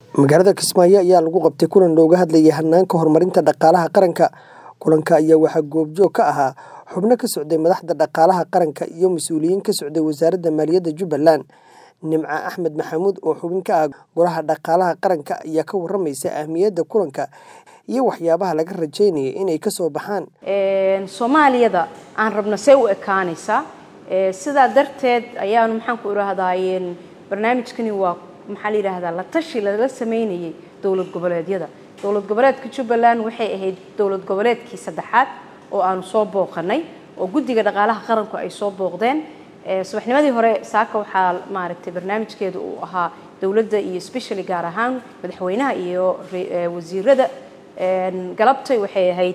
Magaalada Kismaayo ayaa lagu qabtay kulan looga hadlayay hanaanka horumarinta dhaqaalaha qaranka. Kulanka ayaa waxaa goobjoog ka ahaa xubno ka socday madaxda dhaqaalaha qaranka iyo mas'uuliyiin ka socday Wasaaradda Maaliyadda Jubbaland. Nimco Axmed Maxamuud oo xubin ka ah Golaha Dhaqaalaha Qaranka ayaa ka warramaysa ahmiyadda kulanka iyo waxyaabaha laga rajeynayo inay ka soo baxaan. soomaaliyada aan rabno see u ekaanaysaa sidaa darteed ayaanu maxaan ku idhaahdaaye barnaamijkani waa maxaa la yidhaahdaa la tashi lala sameynayay dowlad goboleedyada dowlad goboleedka jubbaland waxay ahayd dowlad goboleedkii saddexaad oo aanu soo booqanay oo guddiga dhaqaalaha qaranku ay soo booqdeen subaxnimadii hore saaka waxaa maaragtay barnaamijkeedu uu ahaa dowladda iyo especially gaar ahaan madaxweynaha iyo wasiirada galabtay waxay ahayd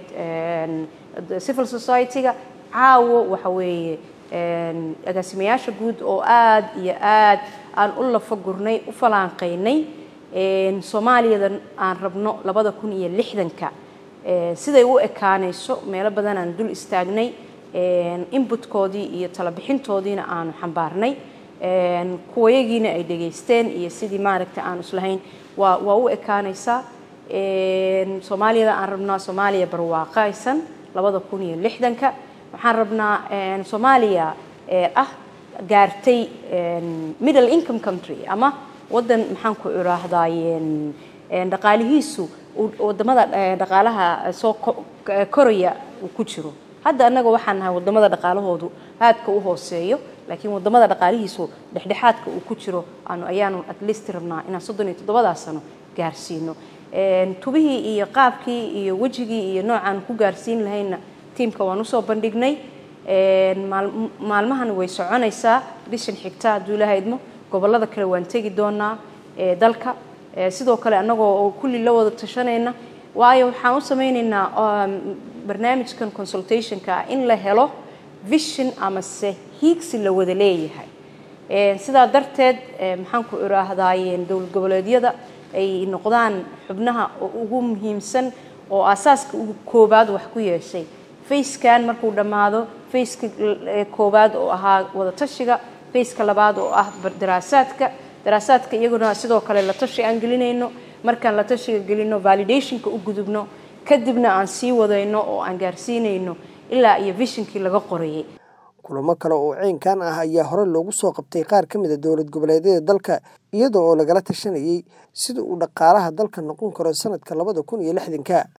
civil society-ga caawo waxa weeye agaasimayaasha guud oo aad iyo aad aan u lafa gurnay u falaanqaynay soomaaliyada aan rabno labada kun iyo lixdanka siday u ekaanayso meelo badan aan dul istaagnay inbutkoodii iyo talabixintoodiina aanu xambaarnay kuwayagiina ay dhegaysteen iyo sidii maaragtay aanu islahayn waa waa u ekaanaysaa soomaaliyada aan rabnaa soomaaliya barwaaqaysan labada kun iyo lixdanka waxaan rabnaa soomaaliya ah gaartay middle income country ama waddan maxaan ku idhaahdaaye dhaqaalihiisu wadamada dhaqaalaha soo koraya uu ku jiro hadda annaga waxaan nahay wadamada dhaqaalahoodu aadka u hooseeyo laakiin wadamada dhaqaalihiisu dhexdhexaadka uu ku jiro aanu ayaanu at least rabnaa inaan soddon iyo toddobadaa sano gaarsiino tubihii iyo qaabkii iyo wejigii iyo noocaan ku gaarsiin lahayna tiimka waan usoo bandhignay maalmahan way soconaysaa bishan xigta hadduu ilaha idmo gobollada kale waan tegi doonaa dalka sidoo kale annagoo kulli la wada tashanayna waayo waxaan u sameynaynaa barnaamijkan consultationka ah in la helo vision amase hiigsi la wada leeyahay sidaa darteed maxaan ku idhaahdaaye dowlad goboleedyada ay noqdaan xubnaha ugu muhiimsan oo aasaaska ugu koobaad wax ku yeeshay fayskan markuu dhammaado fayska koowaad oo ahaa wadatashiga fayska labaad oo ah daraasaadka daraasaadka iyaguna sidoo kale la tashi aan gelinayno markaan la tashiga gelino validationka u gudubno kadibna aan sii wadayno oo aan gaarsiinayno ilaa iyo vishinkii laga qorayay kulamo kale oo ceynkan ah ayaa hore loogu soo qabtay qaar ka mid a dowlad goboleedyada dalka iyada oo lagala tashanayay sida uu dhaqaalaha dalka noqon karo sanadka labada kun iyo lixdanka